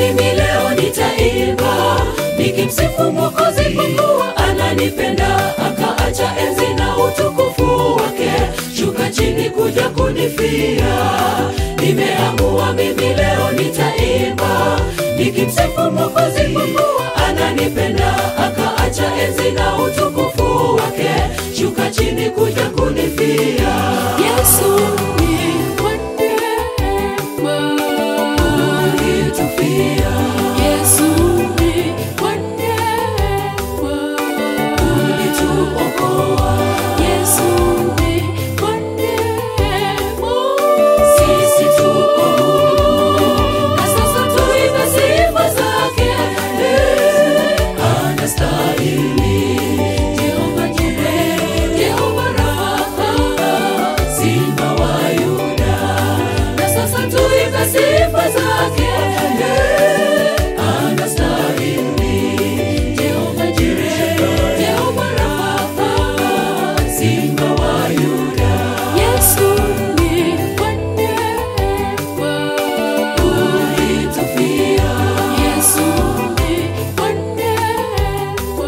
mimi leo nitaimba nikimsifu Mwokozi kwa kuwa ananipenda, akaacha enzi na utukufu wake, shuka chini kuja kunifia. Nimeamua mimi leo nitaimba nikimsifu Mwokozi kwa kuwa ananipenda, akaacha enzi na utukufu wake, shuka chini kuja kunifia. Yesu ni wa neema. Ulitufia, Yesu ni wa neema. ulituokoa Yesu ni wa neema. Sisi tuko huru na sasa tuimbe sifa zake. Eh, Anastahili Jehova Jireh, Jehova Rafa. Simba wa Yuda, na sasa tuimbe sifa zake. Eh, Anastahili Jehova Jireh, Jehova Rafa. Simba wa Yuda, Yesu ni wa neema. ulitufia, Yesu ni wa neema.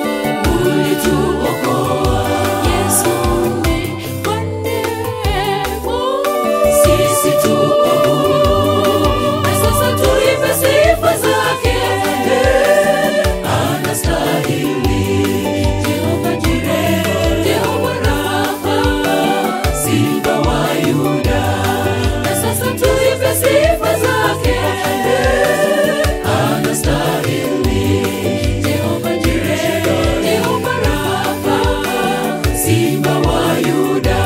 ulituokoa Yesu ni wa neema. Sisi tuko huru na sasa tuimbe sifa zake. Eh, Anastahili Jehova Jireh, Jehova Rafa. Simba wa Yuda, na sasa tuimbe sifa zake. Eh, Anastahili Jehova Jireh, Jehova Rafa. Simba wa Yuda.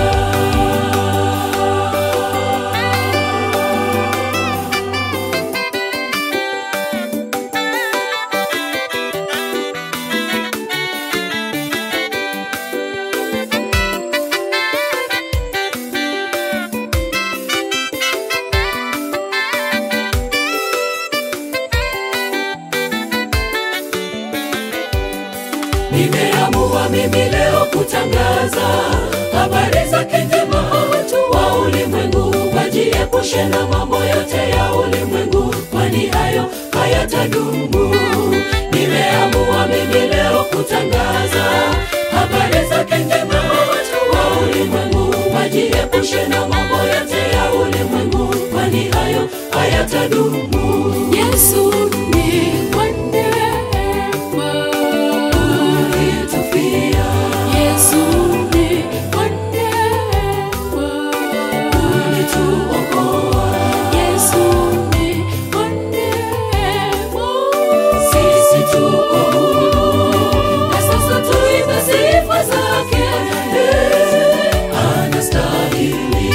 Nimeamua mimi leo kutangaza habari zake njema kwa watu wa ulimwengu, wajiepushe na mambo yote ya ulimwengu, kwani hayo hayatadumu. Nimeamua mimi leo kutangaza habari zake njema kwa watu wa ulimwengu, wajiepushe na mambo yote ya ulimwengu, kwani hayo hayatadumu. Yesu ni wa neema. Ulitufia, Yesu ni wa neema. ulituokoa Yesu ni wa neema. Sisi tuko huru na sasa tuimbe sifa zake. Eh, Anastahili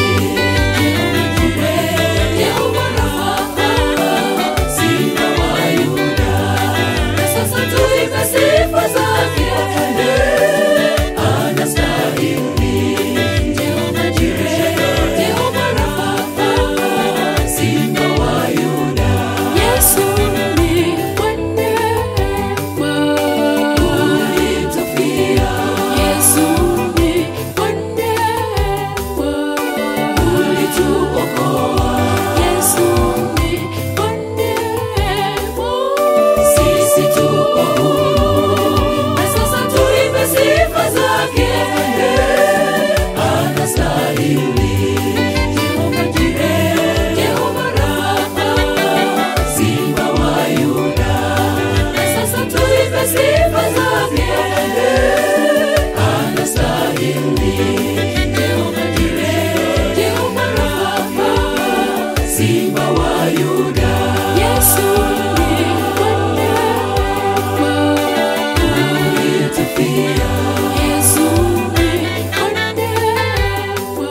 Jehova Rafa. Simba wa Yuda, na sasa tuimbe sifa zake. Eh, Anastahili Jehova Jireh, Jehova Rafa. Simba wa Yuda, Yesu ni wa neema. ulitufia, Yesu ni wa neema. ulituokoa Yesu ni wa neema. Sisi tuko huru na sasa tuimbe sifa zake. Eh, Anastahili Jehova Jireh, Jehova Rafa. Simba wa Yuda, na sasa tuimbe sifa zake. Eh, Anastahili Jehova Jireh, Jehova Rafa. Simba wa Yuda, Yesu ni wa neema. ulitufia, Yesu ni wa neema.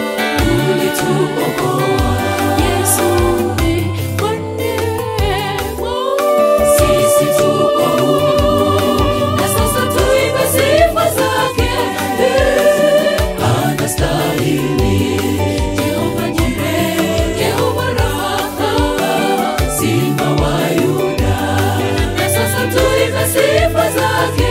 ulituokoa Yesu ni wa neema. Sisi tuko huru na sasa tuimbe sifa zake. Eh, Anastahili Jehova Jireh, Jehova Rafa. Simba wa Yuda, na sasa tuimbe sifa zake.